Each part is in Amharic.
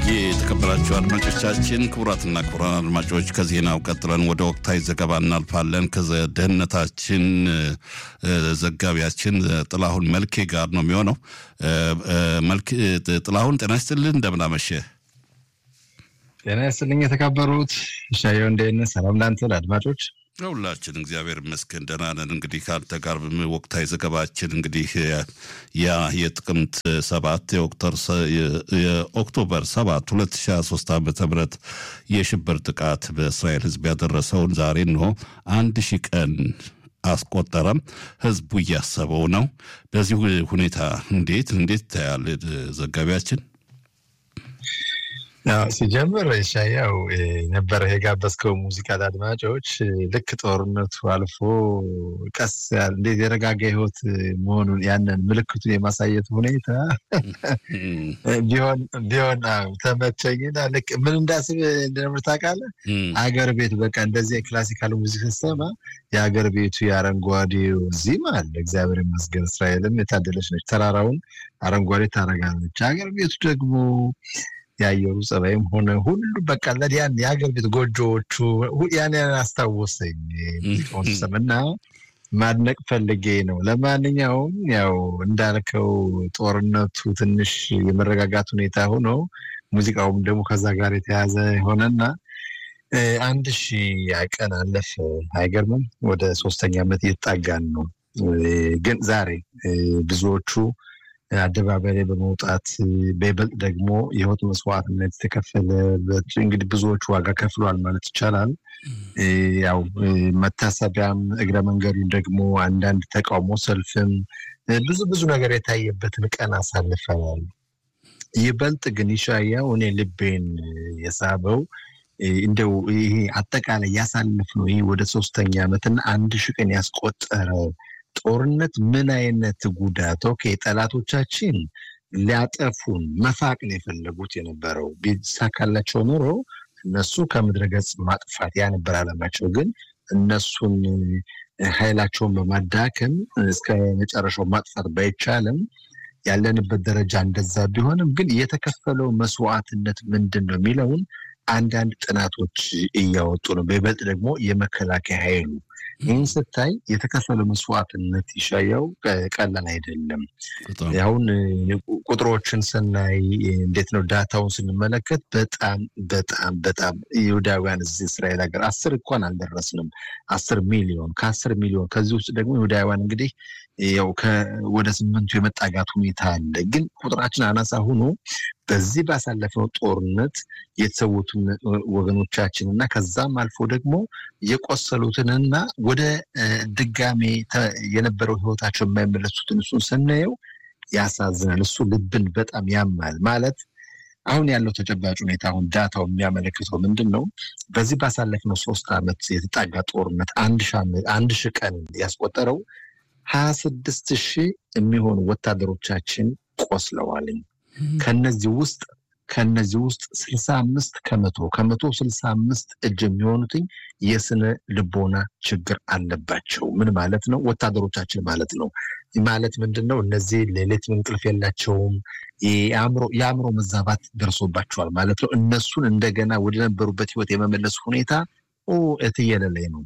የተከበራችሁ አድማጮቻችን ክቡራትና ክቡራን አድማጮች ከዜናው ቀጥለን ወደ ወቅታዊ ዘገባ እናልፋለን። ከደህንነታችን ዘጋቢያችን ጥላሁን መልኬ ጋር ነው የሚሆነው። ጥላሁን ጤና ይስጥልን፣ እንደምን አመሸህ? ጤና ይስጥልኝ የተከበሩት ሻየው፣ እንደት ነህ? ሰላም ላንተ ለአድማጮች ሁላችን እግዚአብሔር ይመስገን ደህና ነን። እንግዲህ ከአንተ ጋር ወቅታዊ ዘገባችን እንግዲህ ያ የጥቅምት ሰባት የኦክቶበር ሰባት ሁለት ሺ ሀያ ሶስት ዓመተ ምህረት የሽብር ጥቃት በእስራኤል ሕዝብ ያደረሰውን ዛሬ እንሆ አንድ ሺህ ቀን አስቆጠረም። ህዝቡ እያሰበው ነው። በዚህ ሁኔታ እንዴት እንዴት ታያል ዘጋቢያችን? ሲጀምር ሻያው ነበረ የጋበዝከው ሙዚቃ ለአድማጮች ልክ ጦርነቱ አልፎ ቀስ ያለ እንዴት የረጋጋ ህይወት መሆኑን ያንን ምልክቱን የማሳየት ሁኔታ ቢሆን ቢሆን ተመቸኝና ልክ ምን እንዳስብ እንደነበር ታውቃለህ? አገር ቤት በቃ እንደዚህ የክላሲካል ሙዚቃ ስትሰማ የአገር ቤቱ የአረንጓዴው እዚህም አለ። እግዚአብሔር ይመስገን እስራኤልም የታደለች ነች። ተራራውን አረንጓዴ ታደርጋለች። አገር ቤቱ ደግሞ የአየሩ ጸባይም ሆነ ሁሉ በቃ ለያን የሀገር ቤት ጎጆዎቹ ያን ያን አስታወሰኝ ሙዚቃውን ስሰማና ማድነቅ ፈልጌ ነው። ለማንኛውም ያው እንዳልከው ጦርነቱ ትንሽ የመረጋጋት ሁኔታ ሆኖ ሙዚቃውም ደግሞ ከዛ ጋር የተያዘ የሆነና አንድ ሺህ ቀን አለፈ። አይገርምም? ወደ ሶስተኛ ዓመት እየተጣጋን ነው። ግን ዛሬ ብዙዎቹ አደባባይ ላይ በመውጣት በይበልጥ ደግሞ የህይወት መስዋዕትነት የተከፈለበት እንግዲህ ብዙዎች ዋጋ ከፍሏል ማለት ይቻላል። ያው መታሰቢያም እግረ መንገዱን ደግሞ አንዳንድ ተቃውሞ ሰልፍም ብዙ ብዙ ነገር የታየበትን ቀን አሳልፈናል። ይበልጥ ግን ይሻያው እኔ ልቤን የሳበው እንደው ይሄ አጠቃላይ ያሳልፍ ነው ይሄ ወደ ሶስተኛ ዓመትና አንድ ሺህ ቀን ያስቆጠረ ጦርነት ምን አይነት ጉዳት ኦኬ፣ ጠላቶቻችን ሊያጠፉን መፋቅ ነው የፈለጉት የነበረው። ቢሳካላቸው ኖሮ እነሱ ከምድረ ገጽ ማጥፋት ያ ነበር አለማቸው። ግን እነሱን ኃይላቸውን በማዳከም እስከ መጨረሻው ማጥፋት ባይቻልም ያለንበት ደረጃ እንደዛ ቢሆንም ግን የተከፈለው መስዋዕትነት ምንድን ነው የሚለውን አንዳንድ ጥናቶች እያወጡ ነው። በይበልጥ ደግሞ የመከላከያ ኃይሉ ይህን ስታይ የተከፈለው መስዋዕትነት ይሻያው ቀላል አይደለም። አሁን ቁጥሮችን ስናይ እንዴት ነው ዳታውን ስንመለከት በጣም በጣም በጣም ይሁዳውያን እዚህ እስራኤል ሀገር አስር እንኳን አልደረስንም። አስር ሚሊዮን ከአስር ሚሊዮን ከዚህ ውስጥ ደግሞ ይሁዳውያን እንግዲህ ያው ወደ ስምንቱ የመጣጋት ሁኔታ አለ። ግን ቁጥራችን አናሳ ሆኖ በዚህ ባሳለፍነው ጦርነት የተሰዉትን ወገኖቻችን እና ከዛም አልፎ ደግሞ የቆሰሉትንና ወደ ድጋሜ የነበረው ህይወታቸው የማይመለሱትን እሱን ስናየው ያሳዝናል። እሱ ልብን በጣም ያማል። ማለት አሁን ያለው ተጨባጭ ሁኔታ አሁን ዳታው የሚያመለክተው ምንድን ነው? በዚህ ባሳለፍነው ሶስት ዓመት የተጣጋ ጦርነት አንድ ሺህ ቀን ያስቆጠረው ሀያ ስድስት ሺህ የሚሆኑ ወታደሮቻችን ቆስለዋልኝ። ከነዚህ ውስጥ ከነዚህ ውስጥ ስልሳ አምስት ከመቶ ከመቶ ስልሳ አምስት እጅ የሚሆኑትኝ የስነ ልቦና ችግር አለባቸው። ምን ማለት ነው? ወታደሮቻችን ማለት ነው። ማለት ምንድን ነው? እነዚህ ሌሊት እንቅልፍ የላቸውም። የአእምሮ መዛባት ደርሶባቸዋል ማለት ነው። እነሱን እንደገና ወደ ነበሩበት ህይወት የመመለሱ ሁኔታ እትየለላይ ነው።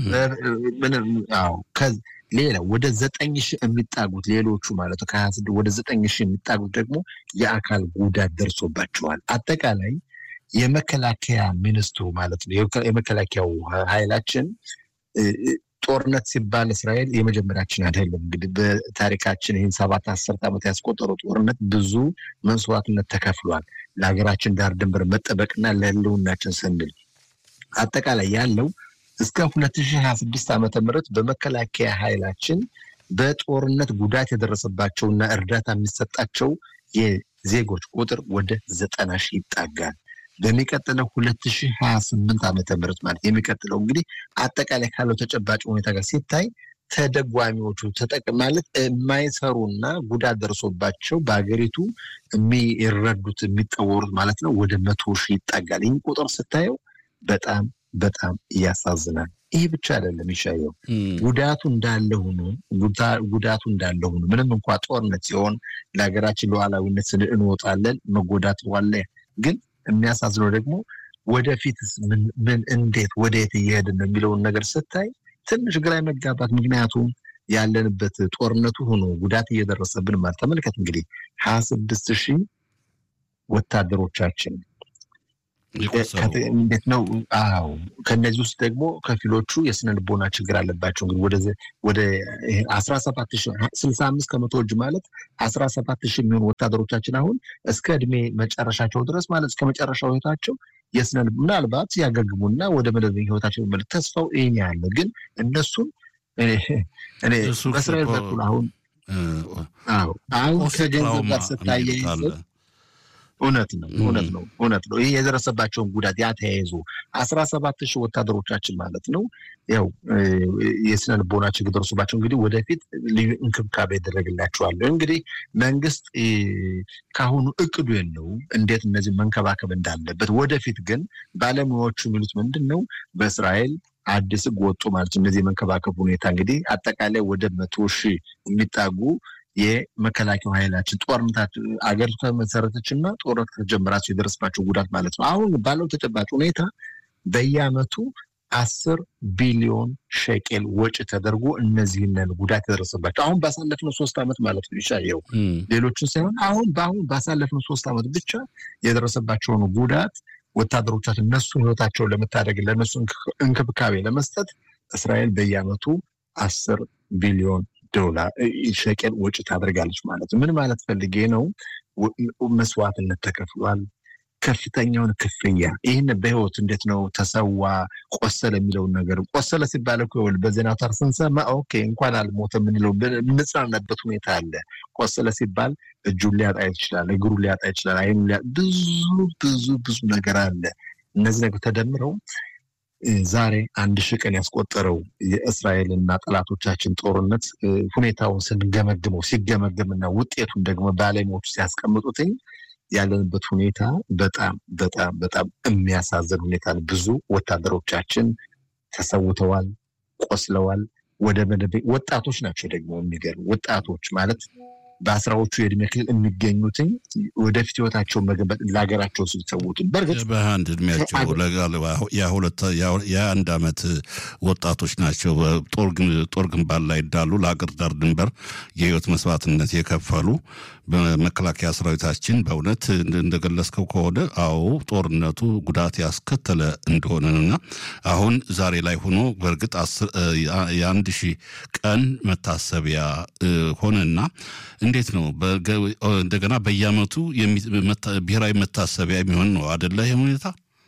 ሌላ ወደ ዘጠኝ ሺህ የሚጣጉት ሌሎቹ ማለት ነው ከሀያ ስድስት ወደ ዘጠኝ ሺህ የሚጣጉት ደግሞ የአካል ጉዳት ደርሶባቸዋል። አጠቃላይ የመከላከያ ሚኒስትሩ ማለት ነው የመከላከያው ኃይላችን ጦርነት ሲባል እስራኤል የመጀመሪያችን አይደለም። እንግዲህ በታሪካችን ይህን ሰባት አስርት ዓመት ያስቆጠረው ጦርነት ብዙ መስዋዕትነት ተከፍሏል። ለሀገራችን ዳር ድንበር መጠበቅና ለህልውናችን ስንል አጠቃላይ ያለው እስከ 2026 ዓመተ ምህረት በመከላከያ ኃይላችን በጦርነት ጉዳት የደረሰባቸውና እርዳታ የሚሰጣቸው የዜጎች ቁጥር ወደ ዘጠና ሺህ ይጣጋል። በሚቀጥለው 2028 ዓመተ ምህረት ማለት የሚቀጥለው እንግዲህ አጠቃላይ ካለው ተጨባጭ ሁኔታ ጋር ሲታይ ተደጓሚዎቹ ተጠቅ ማለት የማይሰሩና ጉዳት ደርሶባቸው በሀገሪቱ የሚረዱት የሚጠወሩት ማለት ነው ወደ መቶ ሺህ ይጣጋል። ይህን ቁጥር ስታየው በጣም በጣም ያሳዝናል። ይህ ብቻ አይደለም ይሻየው ጉዳቱ እንዳለ ሆኖ ጉዳቱ እንዳለ ሆኖ ምንም እንኳ ጦርነት ሲሆን ለሀገራችን ሉዓላዊነት ስንል እንወጣለን መጎዳት ዋለ ግን የሚያሳዝነው ደግሞ ወደፊትስ ምን እንዴት ወደየት እየሄድን ነው የሚለውን ነገር ስታይ ትንሽ ግራ መጋባት። ምክንያቱም ያለንበት ጦርነቱ ሆኖ ጉዳት እየደረሰብን ማለት ተመልከት እንግዲህ ሀያ ስድስት ሺህ ወታደሮቻችን እንዴት ነው? አዎ ከእነዚህ ውስጥ ደግሞ ከፊሎቹ የስነ ልቦና ችግር አለባቸው። እንግዲህ ወደ አስራ ሰባት ስልሳ አምስት ከመቶ እጅ ማለት አስራ ሰባት ሺህ የሚሆኑ ወታደሮቻችን አሁን እስከ እድሜ መጨረሻቸው ድረስ ማለት እስከ መጨረሻው ህይወታቸው የስነ ምናልባት ያገግሙና ወደ መደበኛ ህይወታቸው መለስ ተስፋው ይህን ያለ ግን እነሱም እኔ በእስራኤል በኩል አሁን አሁን ከገንዘብ ጋር ስታያይዘው እውነት ነው እውነት ነው እውነት ነው። ይህ የደረሰባቸውን ጉዳት ያ ተያይዞ አስራ ሰባት ሺህ ወታደሮቻችን ማለት ነው ያው የስነ ልቦና ችግር ደርሶባቸው እንግዲህ ወደፊት ልዩ እንክብካቤ ይደረግላቸዋል። እንግዲህ መንግስት ከአሁኑ እቅዱ የለውም እንዴት እነዚህ መንከባከብ እንዳለበት። ወደፊት ግን ባለሙያዎቹ የሚሉት ምንድን ነው በእስራኤል አዲስ ህግ ወጡ ማለት እነዚህ የመንከባከብ ሁኔታ እንግዲህ አጠቃላይ ወደ መቶ ሺህ የሚጣጉ የመከላከያ ኃይላችን ጦርነታት አገሪቱ ከመሰረተች እና ጦርነት ከተጀመራቸው የደረሰባቸው ጉዳት ማለት ነው። አሁን ባለው ተጨባጭ ሁኔታ በየአመቱ አስር ቢሊዮን ሸቄል ወጪ ተደርጎ እነዚህንን ጉዳት የደረሰባቸው አሁን ባሳለፍነው ሶስት ዓመት ማለት ነው ይሻየው ሌሎችን ሳይሆን አሁን በአሁን ባሳለፍነው ሶስት ዓመት ብቻ የደረሰባቸውን ጉዳት ወታደሮቻችን እነሱን ህይወታቸውን ለመታደግ ለእነሱ እንክብካቤ ለመስጠት እስራኤል በየአመቱ አስር ቢሊዮን ዶላር ሸቀል ወጪ ታደርጋለች ማለት ነው። ምን ማለት ፈልጌ ነው? መስዋዕትነት ተከፍሏል። ከፍተኛውን ክፍያ ይህን በህይወት እንዴት ነው ተሰዋ፣ ቆሰለ የሚለውን ነገር ቆሰለ ሲባል እኮ በዜና አውታር ስንሰማ ኦኬ እንኳን አልሞተ የምንለው የምንጽናናበት ሁኔታ አለ። ቆሰለ ሲባል እጁን ሊያጣ ይችላል፣ እግሩን ሊያጣ ይችላል፣ አይኑ ብዙ ብዙ ብዙ ነገር አለ። እነዚህ ነገር ተደምረው ዛሬ አንድ ሺህ ቀን ያስቆጠረው የእስራኤልና ጠላቶቻችን ጦርነት ሁኔታውን ስንገመግመው ሲገመገምና ውጤቱን ደግሞ ባለሙያዎቹ ሲያስቀምጡትኝ ያለንበት ሁኔታ በጣም በጣም በጣም የሚያሳዝን ሁኔታ ነው። ብዙ ወታደሮቻችን ተሰውተዋል፣ ቆስለዋል። ወደ መደበ ወጣቶች ናቸው ደግሞ የሚገርም ወጣቶች ማለት በአስራዎቹ የእድሜ ክልል የሚገኙትኝ ወደፊት ህይወታቸውን መገንባት ለሀገራቸው ሲሰዉትን በእርግጥ በአንድ እድሜያቸው የሁለት የአንድ ዓመት ወጣቶች ናቸው። ጦር ግንባር ላይ እንዳሉ ለሀገር ዳር ድንበር የህይወት መስዋዕትነት የከፈሉ በመከላከያ ሰራዊታችን በእውነት እንደገለጽከው ከሆነ አዎ ጦርነቱ ጉዳት ያስከተለ እንደሆነና አሁን ዛሬ ላይ ሆኖ በእርግጥ የአንድ ሺህ ቀን መታሰቢያ ሆነና እንዴት ነው እንደገና በየአመቱ ብሔራዊ መታሰቢያ የሚሆን ነው አደለ? ይህ ሁኔታ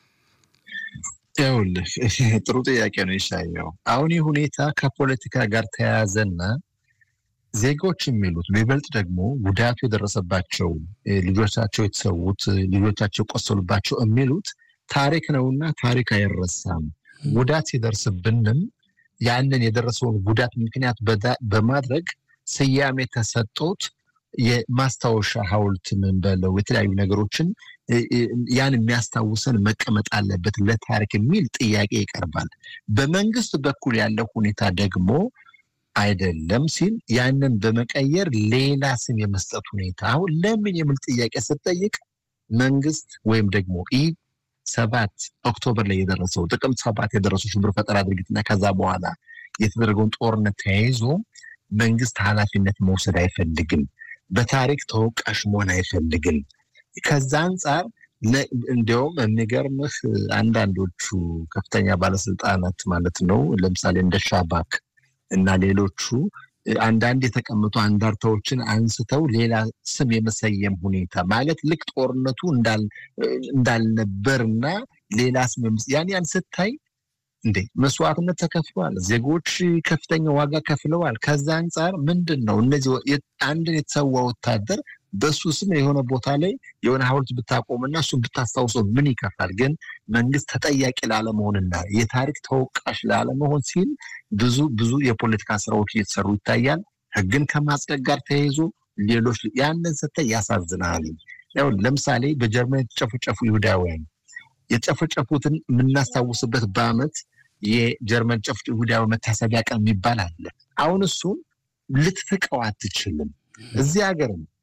ይኸውልህ ጥሩ ጥያቄ ነው ይሻየው። አሁን ይህ ሁኔታ ከፖለቲካ ጋር ተያያዘና ዜጎች የሚሉት በይበልጥ ደግሞ ጉዳቱ የደረሰባቸው ልጆቻቸው የተሰዉት ልጆቻቸው የቆሰሉባቸው የሚሉት ታሪክ ነውና ታሪክ አይረሳም። ጉዳት ሲደርስብንም ያንን የደረሰውን ጉዳት ምክንያት በማድረግ ስያሜ ተሰጦት የማስታወሻ ሐውልት ምን በለው የተለያዩ ነገሮችን ያን የሚያስታውሰን መቀመጥ አለበት ለታሪክ የሚል ጥያቄ ይቀርባል። በመንግስት በኩል ያለው ሁኔታ ደግሞ አይደለም ሲል ያንን በመቀየር ሌላ ስም የመስጠት ሁኔታ አሁን ለምን የሚል ጥያቄ ስጠይቅ መንግስት ወይም ደግሞ ይህ ሰባት ኦክቶበር ላይ የደረሰው ጥቅምት ሰባት የደረሰው ሽብር ፈጠራ ድርጊትና ከዛ በኋላ የተደረገውን ጦርነት ተያይዞ መንግስት ኃላፊነት መውሰድ አይፈልግም። በታሪክ ተወቃሽ መሆን አይፈልግም። ከዛ አንጻር እንዲያውም የሚገርምህ አንዳንዶቹ ከፍተኛ ባለስልጣናት ማለት ነው ለምሳሌ እንደ ሻባክ እና ሌሎቹ አንዳንድ የተቀመጡ አንዳርታዎችን አንስተው ሌላ ስም የመሰየም ሁኔታ ማለት ልክ ጦርነቱ እንዳልነበርና ሌላ ስም ያን ያን ስታይ እንዴ መስዋዕትነት ተከፍሏል። ዜጎች ከፍተኛ ዋጋ ከፍለዋል። ከዛ አንጻር ምንድን ነው እነዚህ አንድን የተሰዋ ወታደር በሱ ስም የሆነ ቦታ ላይ የሆነ ሐውልት ብታቆምና እሱን ብታስታውሰው ምን ይከፋል? ግን መንግስት ተጠያቂ ላለመሆንና የታሪክ ተወቃሽ ላለመሆን ሲል ብዙ ብዙ የፖለቲካ ስራዎች እየተሰሩ ይታያል። ህግን ከማጽደቅ ጋር ተያይዞ ሌሎች ያንን ስታይ ያሳዝናል። ያው ለምሳሌ በጀርመን የተጨፈጨፉ ይሁዳውያን የጨፈጨፉትን የምናስታውስበት በአመት የጀርመን ጨፍ ይሁዳዊ መታሰቢያ ቀን የሚባል አለ። አሁን እሱን ልትፍቀው አትችልም። እዚህ ሀገርም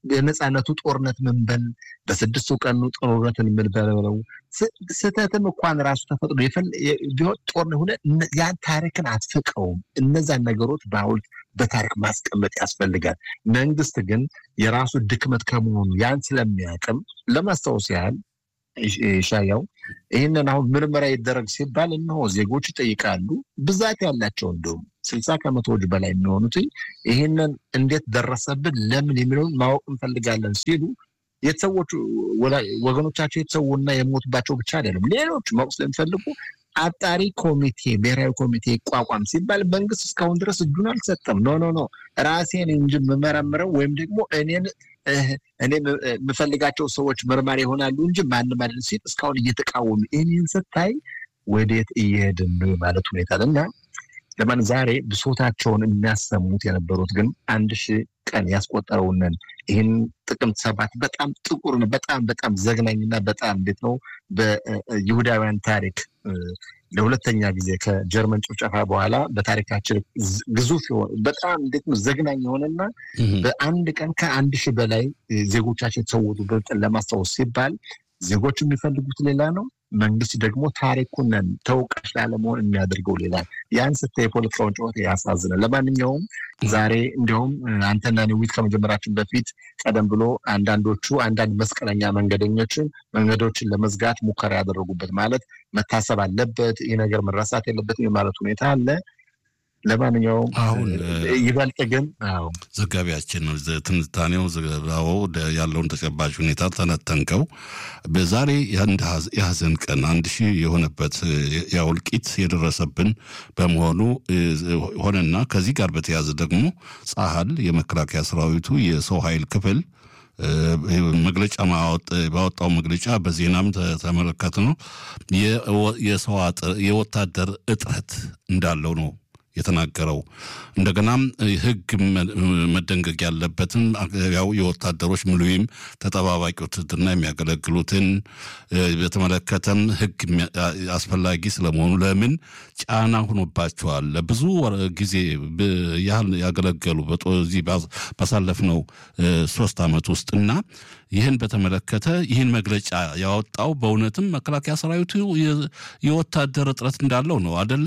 የነፃነቱ ጦርነት ምንበል በስድስቱ ቀኑ ጦርነትን የምንበለው ስህተትም እንኳን ራሱ ተፈጥሮ ቢሆን ጦርነት ሆነ ያን ታሪክን አትፍቀውም። እነዛን ነገሮች በሐውልት በታሪክ ማስቀመጥ ያስፈልጋል። መንግስት ግን የራሱ ድክመት ከመሆኑ ያን ስለሚያቅም ለማስታወስ ያህል ሻያው ይህንን አሁን ምርመራ ይደረግ ሲባል እነሆ ዜጎች ይጠይቃሉ። ብዛት ያላቸው እንደውም ስልሳ ከመቶዎች በላይ የሚሆኑት ይህንን እንዴት ደረሰብን ለምን የሚለውን ማወቅ እንፈልጋለን ሲሉ የተሰዎቹ ወገኖቻቸው የተሰዉና የሞቱባቸው ብቻ አይደለም፣ ሌሎች ማወቅ ስለሚፈልጉ አጣሪ ኮሚቴ ብሔራዊ ኮሚቴ ይቋቋም ሲባል መንግስት እስካሁን ድረስ እጁን አልሰጠም። ኖ ኖ ኖ ራሴን እንጂ የምመረምረው ወይም ደግሞ እኔን እኔ የምፈልጋቸው ሰዎች መርማሪ ይሆናሉ እንጂ ማንም አይደለም ሲል እስካሁን እየተቃወሙ ይህንን ስታይ ወዴት እየሄድን ነው ማለት ሁኔታ እና ለማን ዛሬ ብሶታቸውን የሚያሰሙት የነበሩት ግን አንድ ሺህ ቀን ያስቆጠረውንን ይህን ጥቅምት ሰባት በጣም ጥቁር በጣም በጣም ዘግናኝና በጣም እንዴት ነው በይሁዳውያን ታሪክ ለሁለተኛ ጊዜ ከጀርመን ጭፍጨፋ በኋላ በታሪካችን ግዙፍ የሆነ በጣም እንዴት ነው ዘግናኝ የሆነና በአንድ ቀን ከአንድ ሺህ በላይ ዜጎቻችን የተሰዉበትን ለማስታወስ ሲባል ዜጎች የሚፈልጉት ሌላ ነው። መንግስት ደግሞ ታሪኩን ተወቃሽ ላለመሆን የሚያደርገው ሌላ ያን ስታይ የፖለቲካውን ጨዋታ ያሳዝናል። ለማንኛውም ዛሬ እንዲሁም አንተና ኒዊት ከመጀመራችን በፊት ቀደም ብሎ አንዳንዶቹ አንዳንድ መስቀለኛ መንገደኞችን መንገዶችን ለመዝጋት ሙከራ ያደረጉበት ማለት መታሰብ አለበት፣ ይህ ነገር መረሳት የለበትም የማለት ሁኔታ አለ። ለማንኛውም አሁን ይበልጥ ግን ዘጋቢያችን ትንታኔው ዘገባው ያለውን ተጨባጭ ሁኔታ ተነተንከው። በዛሬ የአንድ የሀዘን ቀን አንድ ሺህ የሆነበት የእልቂት የደረሰብን በመሆኑ ሆነና ከዚህ ጋር በተያያዘ ደግሞ ጸሀል የመከላከያ ሰራዊቱ የሰው ኃይል ክፍል መግለጫ ባወጣው መግለጫ በዜናም ተመለከት ነው የወታደር እጥረት እንዳለው ነው የተናገረው እንደገናም ሕግ መደንገግ ያለበትን ያው የወታደሮች ሙሉዊም ተጠባባቂ ውትድርና የሚያገለግሉትን በተመለከተም ሕግ አስፈላጊ ስለመሆኑ ለምን ጫና ሆኖባቸዋል ለብዙ ጊዜ ያህል ያገለገሉ በዚህ ባሳለፍነው ሶስት ዓመት ውስጥ እና ይህን በተመለከተ ይህን መግለጫ ያወጣው በእውነትም መከላከያ ሰራዊቱ የወታደር እጥረት እንዳለው ነው አደለ?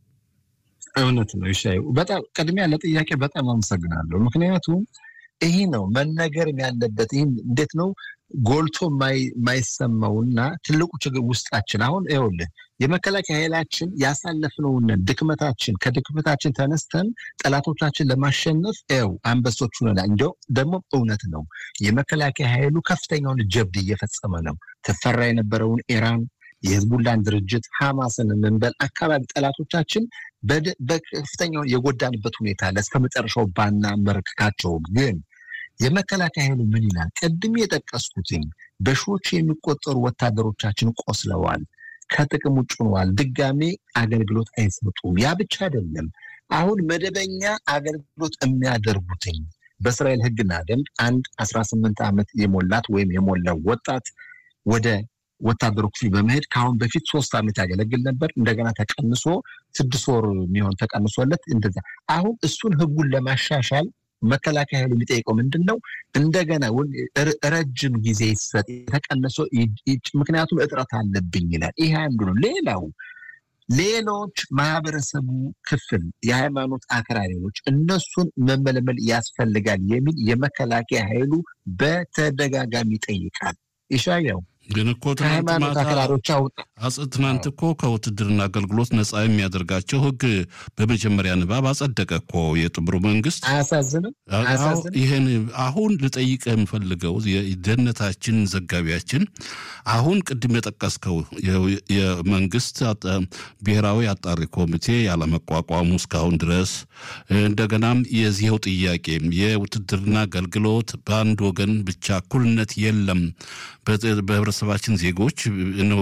እውነት ነው። ይሻይ በጣም ቅድሚያ ለጥያቄ በጣም አመሰግናለሁ። ምክንያቱም ይህ ነው መነገርም ያለበት። ይህም እንዴት ነው ጎልቶ የማይሰማውና ትልቁ ችግር ውስጣችን አሁን ይኸውልህ የመከላከያ ኃይላችን ያሳለፍነውን ድክመታችን ከድክመታችን ተነስተን ጠላቶቻችን ለማሸነፍ ው አንበሶች ሆነናል። እንዲያው ደግሞ እውነት ነው የመከላከያ ኃይሉ ከፍተኛውን ጀብድ እየፈጸመ ነው። ትፈራ የነበረውን ኢራን የህዝቡላን ድርጅት ሐማስን የምንበል አካባቢ ጠላቶቻችን በከፍተኛውን የጎዳንበት ሁኔታ አለ። እስከ መጨረሻው ባና መርክካቸውም ግን የመከላከያ ኃይሉ ምን ይላል? ቅድም የጠቀስኩትኝ በሺዎች የሚቆጠሩ ወታደሮቻችን ቆስለዋል፣ ከጥቅም ውጭ ሆነዋል፣ ድጋሜ አገልግሎት አይሰጡም። ያ ብቻ አይደለም። አሁን መደበኛ አገልግሎት የሚያደርጉትኝ በእስራኤል ህግና ደንብ አንድ አስራ ስምንት ዓመት የሞላት ወይም የሞላው ወጣት ወደ ወታደሩ ክፍል በመሄድ ከአሁን በፊት ሶስት ዓመት ያገለግል ነበር። እንደገና ተቀንሶ ስድስት ወር የሚሆን ተቀንሶለት እንደዛ። አሁን እሱን ህጉን ለማሻሻል መከላከያ ኃይሉ የሚጠይቀው ምንድን ነው? እንደገና ረጅም ጊዜ ይሰጥ የተቀነሶ ምክንያቱም እጥረት አለብኝ ይላል። ይሄ አንዱ ነው። ሌላው ሌሎች ማህበረሰቡ ክፍል የሃይማኖት አክራሪዎች እነሱን መመለመል ያስፈልጋል የሚል የመከላከያ ኃይሉ በተደጋጋሚ ይጠይቃል። ይሻያው ግን እኮ ከሃይማኖት አክራሪዎች አውጣ ትናንት እኮ ከውትድርና አገልግሎት ነፃ የሚያደርጋቸው ህግ በመጀመሪያ ንባብ አጸደቀ እኮ የጥምሩ መንግስት። አያሳዝንም? ይህን አሁን ልጠይቅ የምፈልገው የደህንነታችን ዘጋቢያችን አሁን ቅድም የጠቀስከው የመንግስት ብሔራዊ አጣሪ ኮሚቴ ያለመቋቋሙ እስካሁን ድረስ እንደገናም የዚህው ጥያቄ የውትድርና አገልግሎት በአንድ ወገን ብቻ እኩልነት የለም በህብረተሰባችን ዜጎች ነው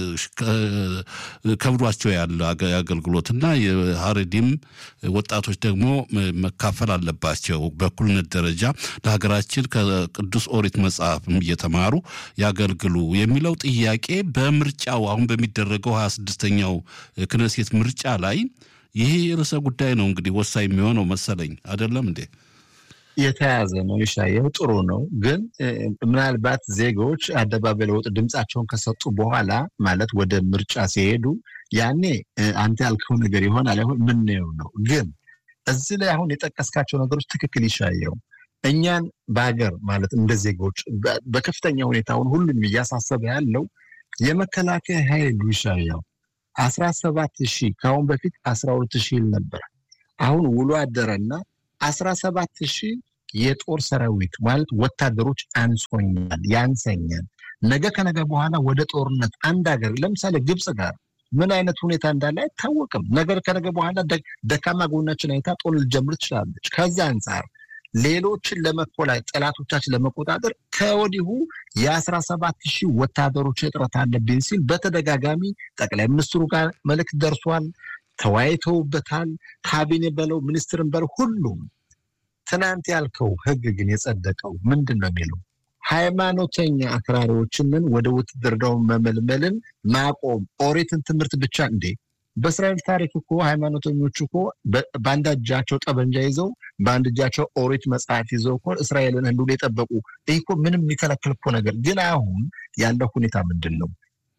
ከብዷቸው ያለ አገልግሎትና የሀረዲም ወጣቶች ደግሞ መካፈል አለባቸው በእኩልነት ደረጃ ለሀገራችን ከቅዱስ ኦሪት መጽሐፍም እየተማሩ ያገልግሉ የሚለው ጥያቄ በምርጫው አሁን በሚደረገው ሀያ ስድስተኛው ክነሴት ምርጫ ላይ ይሄ ርዕሰ ጉዳይ ነው እንግዲህ ወሳኝ የሚሆነው መሰለኝ አይደለም እንዴ? የተያዘ ነው። ይሻየው ጥሩ ነው። ግን ምናልባት ዜጎች አደባባይ ለወጥ ድምፃቸውን ከሰጡ በኋላ ማለት ወደ ምርጫ ሲሄዱ ያኔ አንተ ያልከው ነገር ይሆናል አይሆን ምንየው ነው። ግን እዚህ ላይ አሁን የጠቀስካቸው ነገሮች ትክክል ይሻየው እኛን በሀገር ማለት እንደ ዜጎች በከፍተኛ ሁኔታውን ሁሉንም እያሳሰበ ያለው የመከላከያ ኃይሉ ይሻየው አስራ ሰባት ሺህ ከአሁን በፊት አስራ ሁለት ሺህ ይል ነበር። አሁን ውሎ አደረና አስራ ሰባት ሺህ የጦር ሰራዊት ማለት ወታደሮች አንሶኛል፣ ያንሰኛል። ነገ ከነገ በኋላ ወደ ጦርነት አንድ ሀገር ለምሳሌ ግብፅ ጋር ምን አይነት ሁኔታ እንዳለ አይታወቅም። ነገር ከነገ በኋላ ደካማ ጎናችን አይታ ጦር ልጀምር ትችላለች። ከዚ አንጻር ሌሎችን ለመኮላ ጠላቶቻችን ለመቆጣጠር ከወዲሁ የአስራ ሰባት ሺህ ወታደሮች እጥረት አለብኝ ሲል በተደጋጋሚ ጠቅላይ ሚኒስትሩ ጋር መልእክት ደርሷል። ተወያይተውበታል። ካቢኔ በለው ሚኒስትርን በለው ሁሉም። ትናንት ያልከው ህግ ግን የጸደቀው ምንድን ነው የሚለው ሃይማኖተኛ አክራሪዎችንን ወደ ውትድርናው መመልመልን ማቆም ኦሪትን ትምህርት ብቻ እንዴ በእስራኤል ታሪክ እኮ ሃይማኖተኞች እኮ በአንድ እጃቸው ጠበንጃ ይዘው በአንድ እጃቸው ኦሪት መጽሐፍ ይዘው እኮ እስራኤልን ህልውና የጠበቁ ይህ እኮ ምንም የሚከለክል እኮ ነገር ግን አሁን ያለው ሁኔታ ምንድን ነው?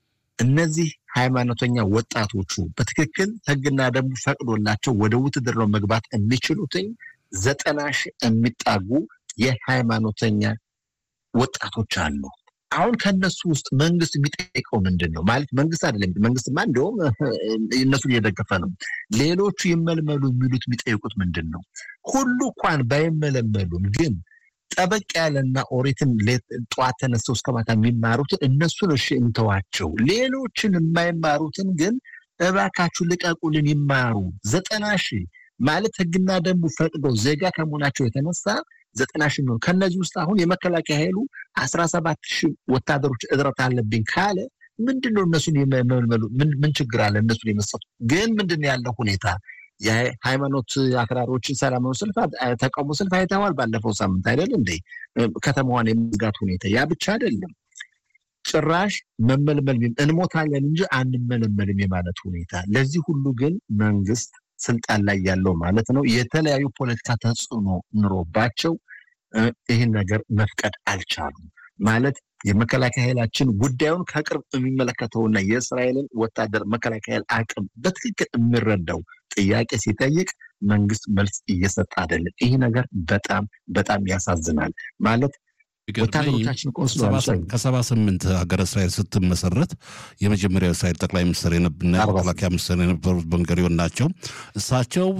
እነዚህ ሃይማኖተኛ ወጣቶቹ በትክክል ህግና ደንቡ ፈቅዶላቸው ወደ ውትድርናው መግባት የሚችሉትኝ ዘጠና ሺህ የሚጣጉ የሃይማኖተኛ ወጣቶች አሉ። አሁን ከነሱ ውስጥ መንግስት የሚጠይቀው ምንድን ነው? ማለት መንግስት አይደለም። መንግስትማ እንዲሁም እነሱን እየደገፈ ነው። ሌሎቹ ይመልመሉ የሚሉት የሚጠይቁት ምንድን ነው? ሁሉ እንኳን ባይመለመሉም ግን ጠበቅ ያለና ኦሪትን ጠዋት ተነስተው እስከ ማታ የሚማሩትን እነሱን እሺ እንተዋቸው። ሌሎችን የማይማሩትን ግን እባካችሁ ልቀቁልን ይማሩ። ዘጠና ሺህ ማለት ህግና ደንቡ ፈቅደው ዜጋ ከመሆናቸው የተነሳ ዘጠና ሺህ ነው። ከነዚህ ውስጥ አሁን የመከላከያ ኃይሉ አስራ ሰባት ሺህ ወታደሮች እጥረት አለብኝ ካለ ምንድን ነው እነሱን የመልመሉ ምን ችግር አለ? እነሱን የመሰጡ ግን ምንድን ነው ያለው ሁኔታ የሃይማኖት አክራሪዎችን ሰላማዊ ሰልፍ ተቃውሞ ሰልፍ አይተዋል። ባለፈው ሳምንት አይደል እንደ ከተማዋን የመዝጋት ሁኔታ ያ ብቻ አይደለም። ጭራሽ መመልመል እንሞታለን እንጂ አንመለመልም የማለት ሁኔታ። ለዚህ ሁሉ ግን መንግስት ስልጣን ላይ ያለው ማለት ነው የተለያዩ ፖለቲካ ተጽዕኖ ኑሮባቸው ይህን ነገር መፍቀድ አልቻሉም። ማለት የመከላከያ ኃይላችን ጉዳዩን ከቅርብ የሚመለከተውና የእስራኤልን ወታደር መከላከያ ኃይል አቅም በትክክል የሚረዳው ጥያቄ ሲጠይቅ መንግስት መልስ እየሰጠ አይደለም። ይህ ነገር በጣም በጣም ያሳዝናል። ማለት ወታደሮቻችን ከሰባ ስምንት ሀገረ እስራኤል ስትመሰረት የመጀመሪያው እስራኤል ጠቅላይ ሚኒስትር እና መከላከያ ሚኒስትር የነበሩት በንገሪዮን ናቸው። እሳቸው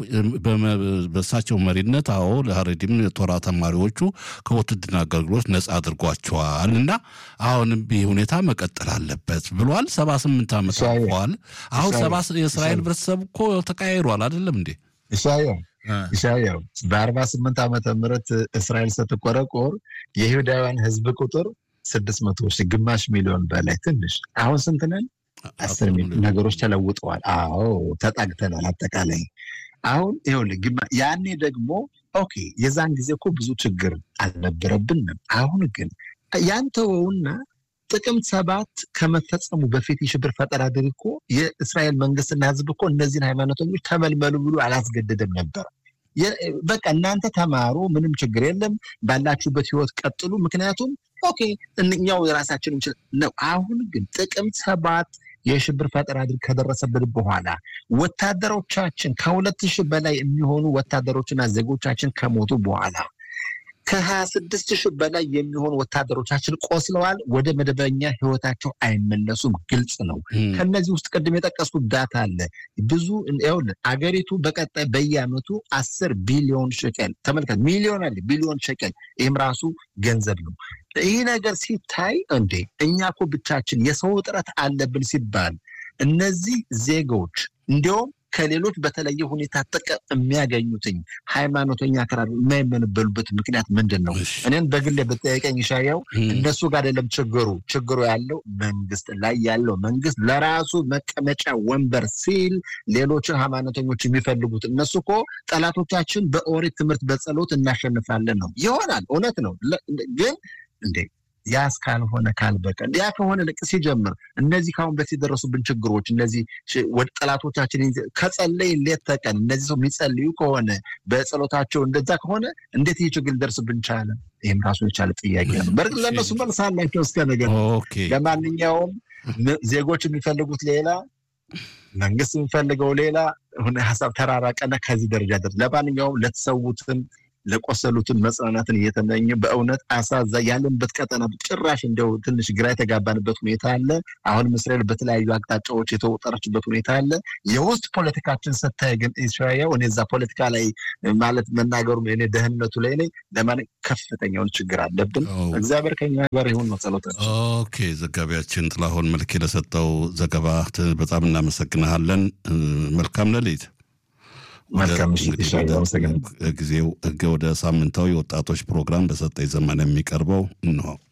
በእሳቸው መሪነት አዎ ለሀረዲም የቶራ ተማሪዎቹ ከውትድርና አገልግሎት ነጻ አድርጓቸዋል እና አሁንም ይህ ሁኔታ መቀጠል አለበት ብሏል። ሰባ ስምንት ዓመት አልፈዋል። አሁን የእስራኤል ህብረተሰብ እኮ ተቀያይሯል አይደለም እንዴ? ኢሳያው ኢሳያው በአርባ ስምንት ዓመተ ምህረት እስራኤል ስትቆረቆር የይሁዳውያን ህዝብ ቁጥር ስድስት መቶ ሺህ ግማሽ ሚሊዮን በላይ ትንሽ አሁን ስንት ነን? አስር ሚሊዮን ነገሮች ተለውጠዋል። አዎ ተጣግተናል። አጠቃላይ አሁን ይኸውልህ ያኔ ደግሞ ኦኬ የዛን ጊዜ እኮ ብዙ ችግር አልነበረብንም። አሁን ግን ያንተወውና ጥቅምት ሰባት ከመፈጸሙ በፊት የሽብር ፈጠራ ድርጊት እኮ የእስራኤል መንግስትና ህዝብ እኮ እነዚህን ሃይማኖተኞች ተመልመሉ ብሎ አላስገደደም ነበር። በቃ እናንተ ተማሩ፣ ምንም ችግር የለም፣ ባላችሁበት ህይወት ቀጥሉ። ምክንያቱም ኦኬ እኛው የራሳችን እንችል ነው። አሁን ግን ጥቅምት ሰባት የሽብር ፈጠራ ድርጊት ከደረሰበት በኋላ ወታደሮቻችን ከሁለት ሺህ በላይ የሚሆኑ ወታደሮችና ዜጎቻችን ከሞቱ በኋላ ከሀያ ስድስት ሺህ በላይ የሚሆኑ ወታደሮቻችን ቆስለዋል። ወደ መደበኛ ህይወታቸው አይመለሱም። ግልጽ ነው። ከነዚህ ውስጥ ቅድም የጠቀስኩት ዳታ አለ። ብዙ ይኸውልህ አገሪቱ በቀጣይ በየአመቱ አስር ቢሊዮን ሸቀል ተመልከት፣ ሚሊዮን አለ ቢሊዮን ሸቀል፣ ይህም ራሱ ገንዘብ ነው። ይህ ነገር ሲታይ እንዴ እኛ እኮ ብቻችን የሰው እጥረት አለብን ሲባል እነዚህ ዜጎች እንዲያውም ከሌሎች በተለየ ሁኔታ ጥቅም የሚያገኙትኝ ሃይማኖተኛ አክራሪ የማይመንበሉበት ምክንያት ምንድን ነው? እኔን በግሌ ብጠየቀኝ ይሻያው እነሱ ጋር አይደለም ችግሩ። ችግሩ ያለው መንግስት ላይ ያለው መንግስት ለራሱ መቀመጫ ወንበር ሲል ሌሎችን ሃይማኖተኞች የሚፈልጉት እነሱ እኮ ጠላቶቻችን በኦሪት ትምህርት በጸሎት እናሸንፋለን ነው ይሆናል። እውነት ነው ግን እንዴ ያ እስካልሆነ ካልበቀ ያ ከሆነ ልቅ ሲጀምር እነዚህ ከአሁን በፊት የደረሱብን ችግሮች እነዚህ ወደ ጠላቶቻችን ከጸለይ ሌት ተቀን እነዚህ ሰው የሚጸልዩ ከሆነ በጸሎታቸው እንደዛ ከሆነ እንዴት ይህ ችግር ሊደርስብን ቻለ? ይህም ራሱን የቻለ ጥያቄ ነው። በእርግጥ ለእነሱ መልስ አላቸው እስከ ነገር ለማንኛውም ዜጎች የሚፈልጉት ሌላ መንግስት የሚፈልገው ሌላ ሀሳብ ተራራቀና ከዚህ ደረጃ ደርስ ለማንኛውም ለተሰዉትም ለቆሰሉትን መጽናናትን እየተመኘ በእውነት አሳዛ ያለንበት ቀጠና ጭራሽ እንደው ትንሽ ግራ የተጋባንበት ሁኔታ አለ። አሁንም እስራኤል በተለያዩ አቅጣጫዎች የተወጠረችበት ሁኔታ አለ። የውስጥ ፖለቲካችን ስታይ ግን ኢስራኤል እኔ እዛ ፖለቲካ ላይ ማለት መናገሩ እኔ ደህንነቱ ላይ ነኝ ለማን ከፍተኛውን ችግር አለብን። እግዚአብሔር ከኛ ጋር ይሁን ነው ጸሎታችን። ኦኬ ዘጋቢያችን ጥላሁን መልክ ለሰጠው ዘገባ በጣም እናመሰግናለን። መልካም ሌሊት። መልካም ጊዜው ወደ ሳምንታዊ ወጣቶች ፕሮግራም በሰጠኝ ዘመን የሚቀርበው እንሆ